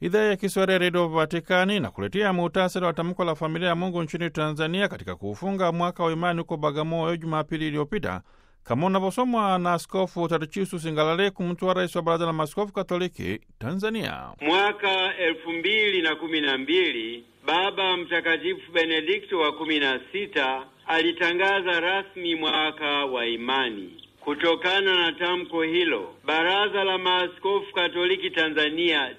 Idhaa ya Kiswahili ya Redio Vatikani na kuletea muhtasari wa tamko la familia ya Mungu nchini Tanzania katika kuufunga mwaka wa imani huko Bagamoyo Jumapili iliyopita, kama unavyosomwa na Askofu Tadechius Ngalale, mtwa rais wa Baraza la Maaskofu Katoliki Tanzania. Mwaka elfu mbili na kumi na mbili Baba Mtakatifu Benedikto wa kumi na sita alitangaza rasmi mwaka wa imani. Kutokana na tamko hilo, Baraza la Maaskofu Katoliki Tanzania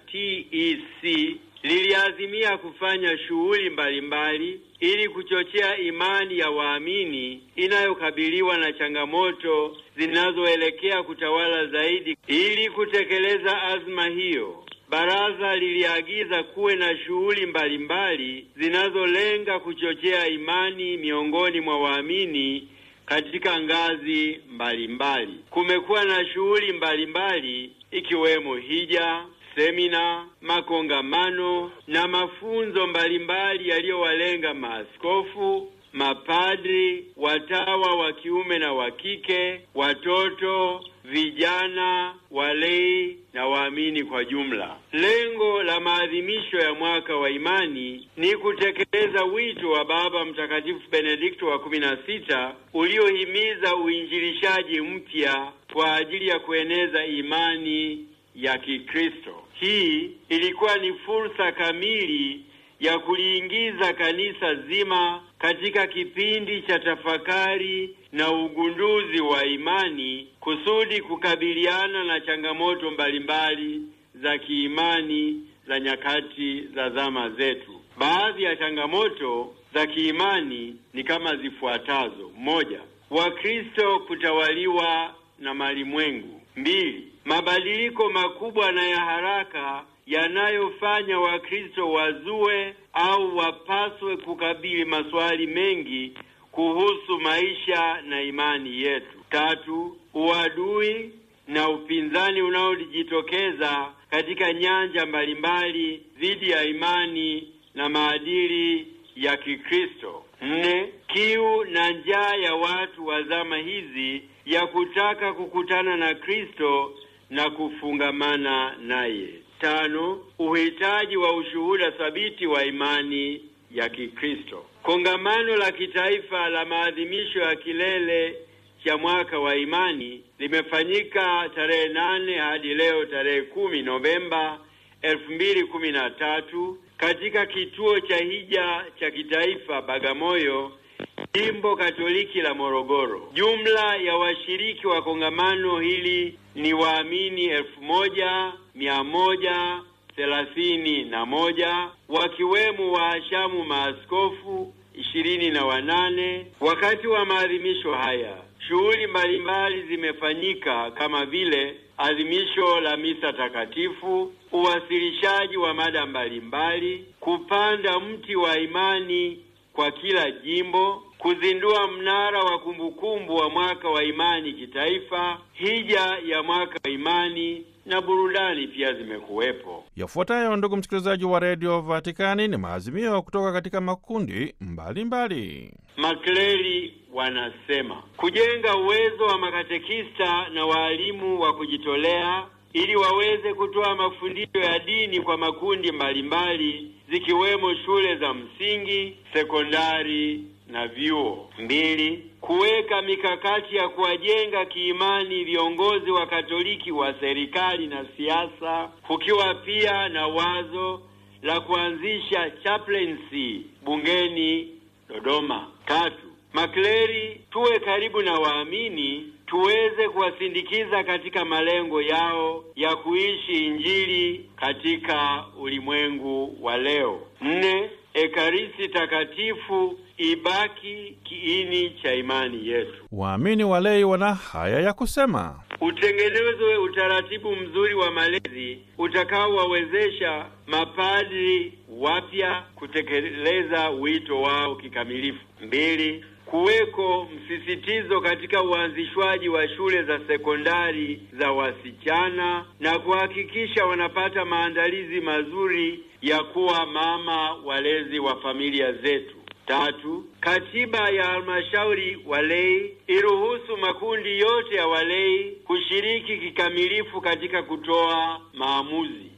TEC liliazimia kufanya shughuli mbalimbali ili kuchochea imani ya waamini inayokabiliwa na changamoto zinazoelekea kutawala zaidi. Ili kutekeleza azma hiyo, baraza liliagiza kuwe na shughuli mbalimbali zinazolenga kuchochea imani miongoni mwa waamini katika ngazi mbalimbali. Kumekuwa na shughuli mbalimbali ikiwemo hija, semina, makongamano na mafunzo mbalimbali yaliyowalenga maaskofu, mapadri, watawa wa kiume na wa kike, watoto, vijana, walei na waamini kwa jumla. Lengo la maadhimisho ya mwaka wa imani ni kutekeleza wito wa Baba Mtakatifu Benedikto wa kumi na sita uliohimiza uinjilishaji mpya kwa ajili ya kueneza imani ya Kikristo. Hii ilikuwa ni fursa kamili ya kuliingiza kanisa zima katika kipindi cha tafakari na ugunduzi wa imani kusudi kukabiliana na changamoto mbalimbali za kiimani za nyakati za zama zetu. Baadhi ya changamoto za kiimani ni kama zifuatazo: moja, Wakristo kutawaliwa na malimwengu; mbili, mabadiliko makubwa na ya haraka yanayofanya Wakristo wazue au wapaswe kukabili maswali mengi kuhusu maisha na imani yetu. Tatu, uadui na upinzani unaojitokeza katika nyanja mbalimbali dhidi ya imani na maadili ya Kikristo. Nne, kiu na njaa ya watu wa zama hizi ya kutaka kukutana na Kristo na kufungamana naye. Tano, uhitaji wa ushuhuda thabiti wa imani ya Kikristo. Kongamano la kitaifa la maadhimisho ya kilele cha mwaka wa imani limefanyika tarehe nane hadi leo tarehe kumi Novemba elfu mbili kumi na tatu katika kituo cha hija cha kitaifa Bagamoyo, jimbo Katoliki la Morogoro. Jumla ya washiriki wa kongamano hili ni waamini elfu moja mia moja thelathini na moja wakiwemo waashamu maaskofu ishirini na wanane. Wakati wa maadhimisho haya shughuli mbalimbali zimefanyika kama vile adhimisho la misa takatifu, uwasilishaji wa mada mbalimbali, kupanda mti wa imani kwa kila jimbo, kuzindua mnara wa kumbukumbu wa mwaka wa imani kitaifa, hija ya mwaka wa imani na burudani pia zimekuwepo. Yafuatayo, ndugu msikilizaji wa redio Vatikani, ni maazimio kutoka katika makundi mbalimbali. Makleri wanasema kujenga uwezo wa makatekista na waalimu wa kujitolea ili waweze kutoa mafundisho ya dini kwa makundi mbalimbali zikiwemo shule za msingi, sekondari na vyuo. Mbili, kuweka mikakati ya kuwajenga kiimani viongozi wa Katoliki wa serikali na siasa, kukiwa pia na wazo la kuanzisha chaplaincy bungeni Dodoma. Tatu, makleri tuwe karibu na waamini tuweze kuwasindikiza katika malengo yao ya kuishi Injili katika ulimwengu wa leo. Nne, Ekaristi takatifu ibaki kiini cha imani yetu. Waamini walei wana haya ya kusema: utengenezwe utaratibu mzuri wa malezi utakaowawezesha mapadri wapya kutekeleza wito wao kikamilifu. Mbili, kuweko msisitizo katika uanzishwaji wa shule za sekondari za wasichana na kuhakikisha wanapata maandalizi mazuri ya kuwa mama walezi wa familia zetu. Tatu, katiba ya halmashauri walei iruhusu makundi yote ya walei kushiriki kikamilifu katika kutoa maamuzi.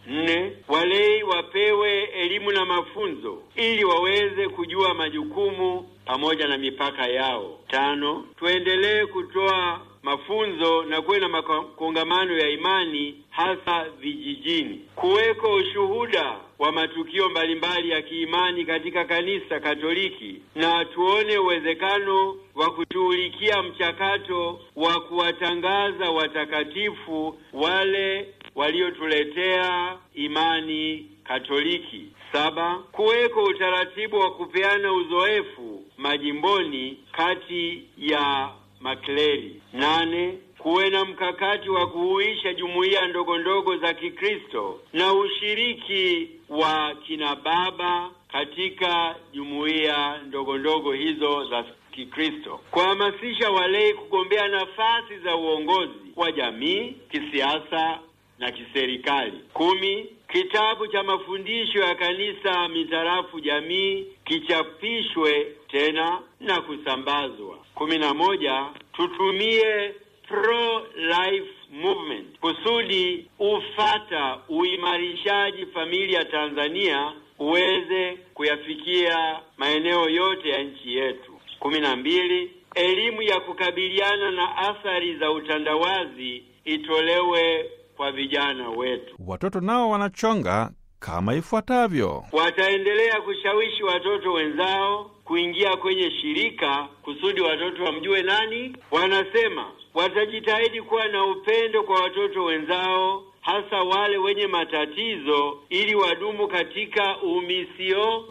Nne, walei wapewe elimu na mafunzo ili waweze kujua majukumu pamoja na mipaka yao. Tano, tuendelee kutoa mafunzo na kuwe na makongamano ya imani hasa vijijini, kuweko ushuhuda wa matukio mbalimbali ya kiimani katika kanisa Katoliki, na tuone uwezekano wa kushughulikia mchakato wa kuwatangaza watakatifu wale waliotuletea imani Katoliki. Saba, kuweko utaratibu wa kupeana uzoefu majimboni kati ya makleri. Nane, kuwe na mkakati wa kuhuisha jumuiya ndogo ndogo za Kikristo na ushiriki wa kina baba katika jumuiya ndogo ndogo hizo za Kikristo, kuhamasisha walei kugombea nafasi za uongozi wa jamii, kisiasa na kiserikali. Kumi, kitabu cha mafundisho ya kanisa mitarafu jamii kichapishwe tena na kusambazwa. Kumi na moja, tutumie pro life movement kusudi ufata uimarishaji familia Tanzania uweze kuyafikia maeneo yote ya nchi yetu. Kumi na mbili, elimu ya kukabiliana na athari za utandawazi itolewe kwa vijana wetu. Watoto nao wanachonga kama ifuatavyo: wataendelea kushawishi watoto wenzao kuingia kwenye shirika kusudi watoto wamjue nani. Wanasema watajitahidi kuwa na upendo kwa watoto wenzao, hasa wale wenye matatizo, ili wadumu katika umisio.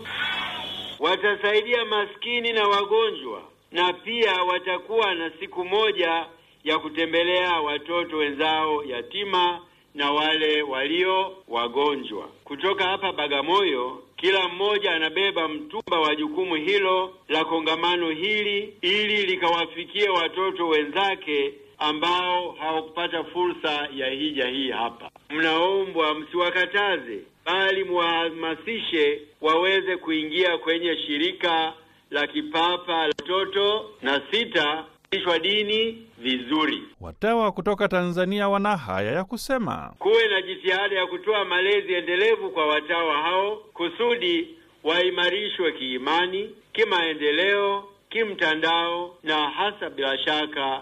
Watasaidia maskini na wagonjwa, na pia watakuwa na siku moja ya kutembelea watoto wenzao yatima na wale walio wagonjwa. Kutoka hapa Bagamoyo, kila mmoja anabeba mtumba wa jukumu hilo la kongamano hili ili likawafikie watoto wenzake ambao hawakupata fursa ya hija hii hapa. Mnaombwa msiwakataze, bali muwahamasishe waweze kuingia kwenye shirika la kipapa la watoto na sita ishwa dini vizuri. Watawa kutoka Tanzania wana haya ya kusema: kuwe na jitihada ya kutoa malezi endelevu kwa watawa hao kusudi waimarishwe kiimani, kimaendeleo, kimtandao na hasa bila shaka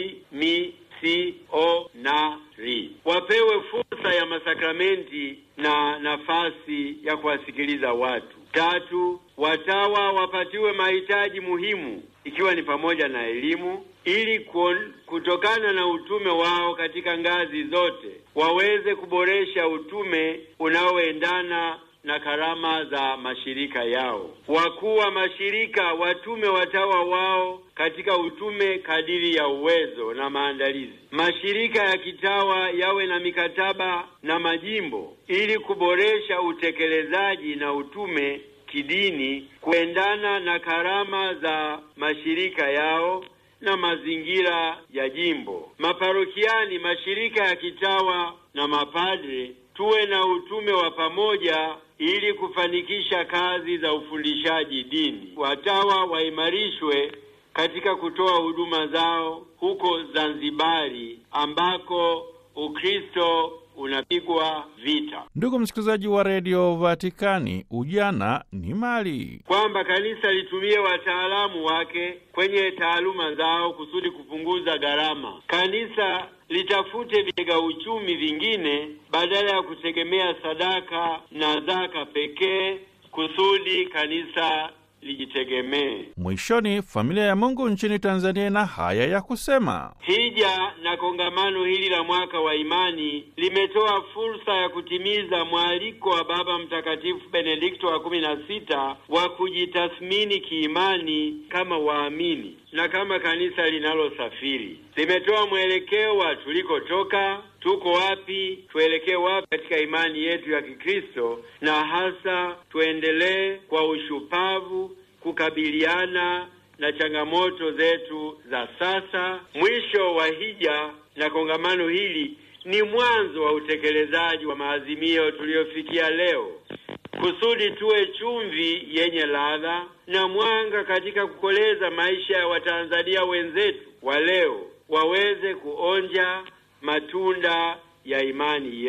kimisionari. Wapewe fursa ya masakramenti na nafasi ya kuwasikiliza watu. Tatu, watawa wapatiwe mahitaji muhimu ikiwa ni pamoja na elimu ili kutokana na utume wao katika ngazi zote waweze kuboresha utume unaoendana na karama za mashirika yao. Wakuu wa mashirika watume watawa wao katika utume kadiri ya uwezo na maandalizi. Mashirika ya kitawa yawe na mikataba na majimbo ili kuboresha utekelezaji na utume kidini kuendana na karama za mashirika yao na mazingira ya jimbo. Maparokiani, mashirika ya kitawa na mapadre tuwe na utume wa pamoja ili kufanikisha kazi za ufundishaji dini. Watawa waimarishwe katika kutoa huduma zao huko Zanzibari ambako Ukristo unapigwa vita. Ndugu msikilizaji wa redio Vatikani, ujana ni mali, kwamba kanisa litumie wataalamu wake kwenye taaluma zao kusudi kupunguza gharama. Kanisa litafute vitega uchumi vingine badala ya kutegemea sadaka na zaka pekee kusudi kanisa lijitegemee. Mwishoni, familia ya Mungu nchini Tanzania ina haya ya kusema: hija na kongamano hili la mwaka wa imani limetoa fursa ya kutimiza mwaliko wa Baba Mtakatifu Benedikto wa kumi na sita wa kujitathmini kiimani kama waamini na kama kanisa linalosafiri. Limetoa mwelekeo wa tulikotoka, tuko wapi, tuelekee wapi katika imani yetu ya Kikristo, na hasa tuendelee kwa ushupavu kukabiliana na changamoto zetu za sasa. Mwisho wa hija na kongamano hili ni mwanzo wa utekelezaji wa maazimio tuliyofikia leo, kusudi tuwe chumvi yenye ladha na mwanga katika kukoleza maisha ya Watanzania wenzetu wa leo, waweze kuonja matunda ya imani yetu.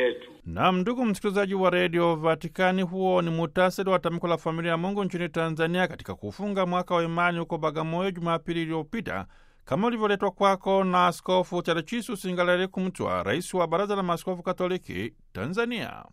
Nam, ndugu msikilizaji wa redio Vatikani, huo ni muhtasari wa tamko la familia ya Mungu nchini Tanzania katika kufunga mwaka wa imani huko Bagamoyo Jumapili iliyopita, kama ulivyoletwa kwako na Askofu Tarcisius Ngalale Kumtwa, rais wa Baraza la Maaskofu Katoliki Tanzania.